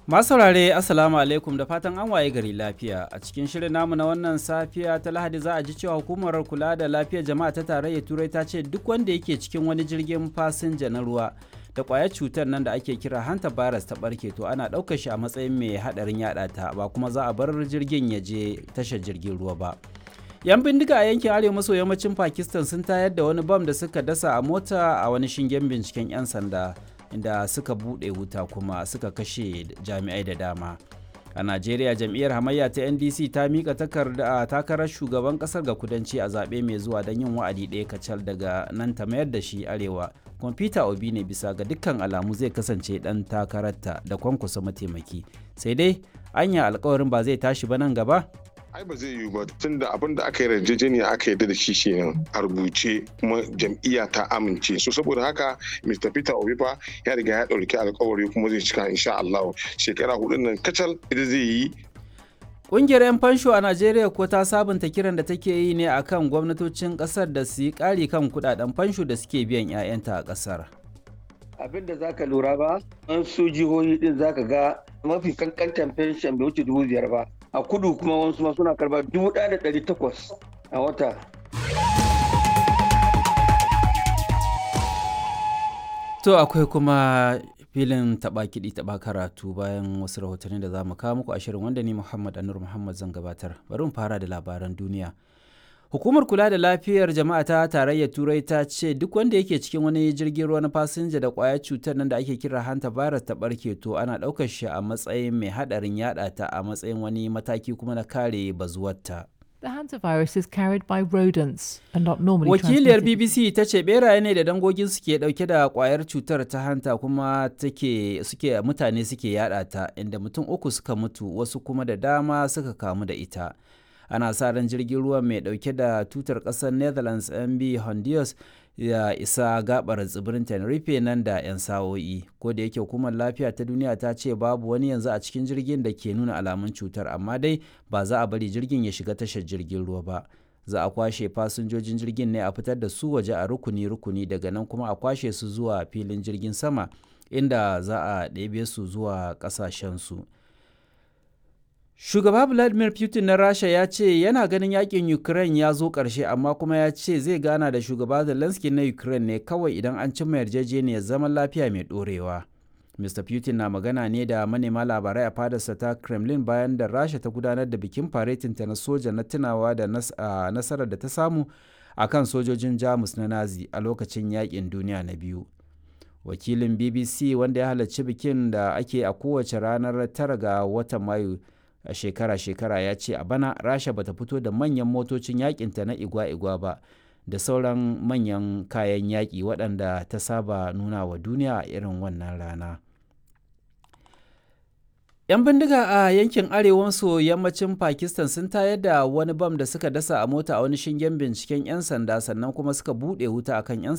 Masu saurare Assalamu alaikum da fatan an waye gari lafiya a cikin shirin namu na wannan safiya ta Lahadi za a ji cewa hukumar kula da lafiyar jama'a ta tarayyar Turai ta ce duk wanda yake cikin wani jirgin fasinja na ruwa da kwayar cutar nan da ake kira hanta virus ta barke to ana ɗaukar shi a matsayin mai haɗarin yaɗa ta ba kuma za a bar jirgin ya je tashar jirgin ruwa ba. yan bindiga a yankin arewa maso yammacin pakistan sun tayar da wani bam da suka dasa a mota a wani shingen binciken 'yan sanda inda suka buɗe wuta kuma suka kashe jami'ai da dama a najeriya jam'iyyar hamayya ta ndc ta mika takarda takarar shugaban kasar ga kudanci a zaɓe mai zuwa don yin wa'adi ɗaya kacal daga nan ta mayar da shi arewa kwamfuta obi ne bisa ga dukkan alamu zai kasance ɗan takararta da kwankwasa mataimaki sai dai anya alkawarin ba zai tashi ba nan gaba ai ba zai yiwu ba tun da abin da aka yi yarjejeniya aka yarda da shi kenan a rubuce kuma jam'iyya ta amince so saboda haka mr peter obi fa ya riga ya ɗauki alkawari kuma zai cika insha allah shekara hudun nan kacal ita zai yi Ƙungiyar 'yan fansho a Najeriya ko ta sabunta kiran da take yi ne akan gwamnatocin ƙasar da su yi ƙari kan kuɗaɗen fansho da suke biyan 'ya'yanta a ƙasar. abin da zaka lura ba an su jihohi din zaka ga mafi kankantan fenshen bai wuce dubu biyar ba a kudu kuma wasu ma suna karba dubu ɗaya da ɗari takwas a wata To akwai kuma filin taɓa kiɗi taɓa karatu bayan wasu rahotanni da za mu kawo muku a shirin wanda ni Muhammad Anur Muhammad zan gabatar. Bari mu fara da labaran duniya. Hukumar kula da lafiyar jama'a ta tarayyar Turai ta ce duk wanda yake cikin wani jirgin ruwa na fasinja da kwayar cutar nan da ake kira hanta virus ta barke to ana ɗaukar shi a matsayin mai haɗarin yaɗa ta a matsayin wani mataki kuma na kare bazuwarta. The hantavirus is carried by rodents and not normally Wakiliyar transmitted. BBC ta ce beraye ne da dangogin suke dauke da kwayar cutar ta hanta kuma take suke mutane suke yada ta inda mutum uku suka mutu wasu kuma da dama suka kamu da ita. Ana sa ran jirgin ruwa mai dauke da tutar kasar Netherlands MB Honduras ya isa gabar tsibirin Tenerife nan da 'yan sa'o'i. Ko da yake hukumar lafiya ta duniya ta ce babu wani yanzu a cikin jirgin da ke nuna alamun cutar amma dai ba za a bari jirgin ya shiga tashar jirgin ruwa ba. za a kwashe fasinjojin jirgin ne a fitar da su waje a rukuni-rukuni daga nan kuma a kwashe su zuwa filin jirgin sama inda za a ɗebe su zuwa ƙasashensu. Shugaba Vladimir Putin na Rasha ya ce yana ganin yakin Ukraine ya zo ƙarshe amma kuma ya ce zai gana da shugaba Zelensky na Ukraine ne kawai idan an cimma yarjejeniyar zaman lafiya mai ɗorewa. Mr. Putin na magana ne da manema labarai a fadarsa ta Kremlin bayan da Rasha ta gudanar da bikin faretinta na soja na tunawa da nasarar da ta samu a kan sojojin Jamus na Nazi a lokacin yakin duniya na biyu. Wakilin BBC wanda ya halarci bikin da ake a kowace ranar tara ga watan Mayu a shekara-shekara ya ce a bana Rasha bata fito da manyan motocin yakinta na igwa-igwa ba. da sauran manyan kayan yaƙi waɗanda ta saba nuna wa duniya a irin wannan rana. 'Yan bindiga a yankin arewa maso yammacin Pakistan sun tayar da wani bam da suka dasa a mota a wani shingen binciken 'yan sanda sannan kuma suka buɗe wuta akan 'yan